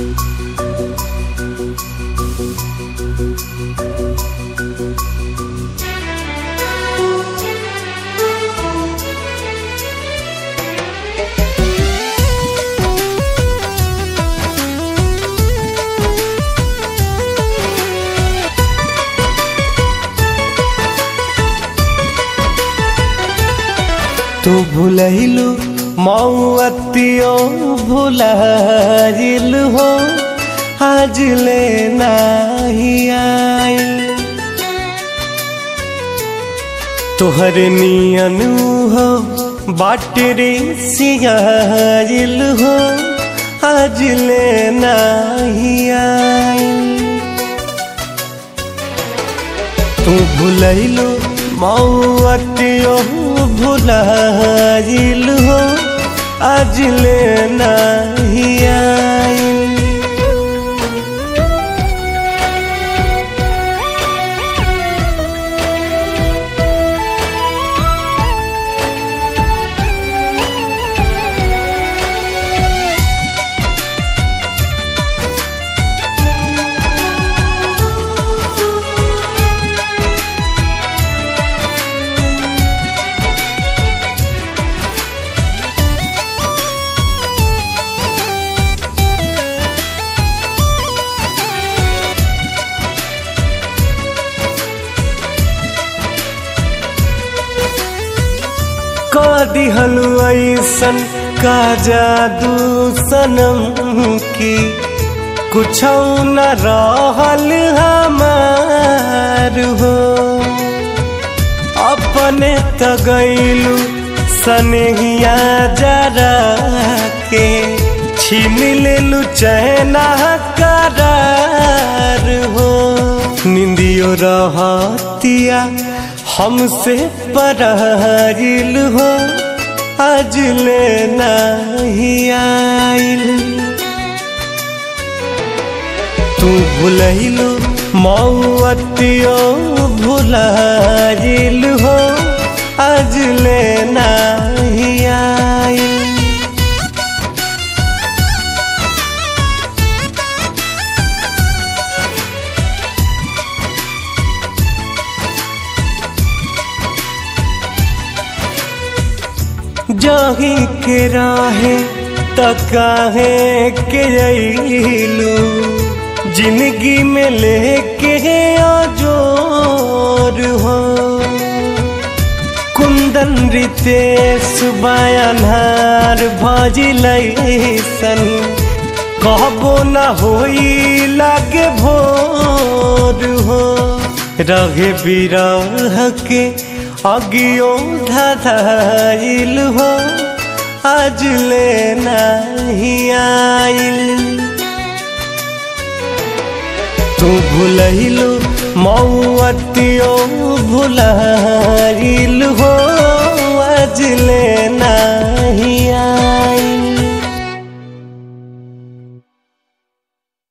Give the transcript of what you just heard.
तू भूलैलू मौअतियो भुलाइल हो आज ले नाही आइल तोहर नियन हो बाट रे सियाइल हो आज ले नाही आइल तू भूलैलू मौअतियो भुलाइल हो आज ले नाही आइल का दिहलु ऐसन का जादू सनम की कुछ न रहल हमार हो अपने त गईलू सनहिया जरा के छीन लेलू चैना करार हो निंदियो रहतिया हमसे परहिल हो आज ले नहीं आइल तू भूलैलू मौअतियो भुलाइल हो आज ले नहीं आइल जाही के राहे तकाहे के अइलू जिंदगी में लेके आजोर हो कुंदन रितेश बयानार भजिलैसन कहबो न होई लागे भोर हो रहे बिरह के अगियो धधाइल हो आज ले नहीं आइल तू भूलैलू मौअतियो भुलाइल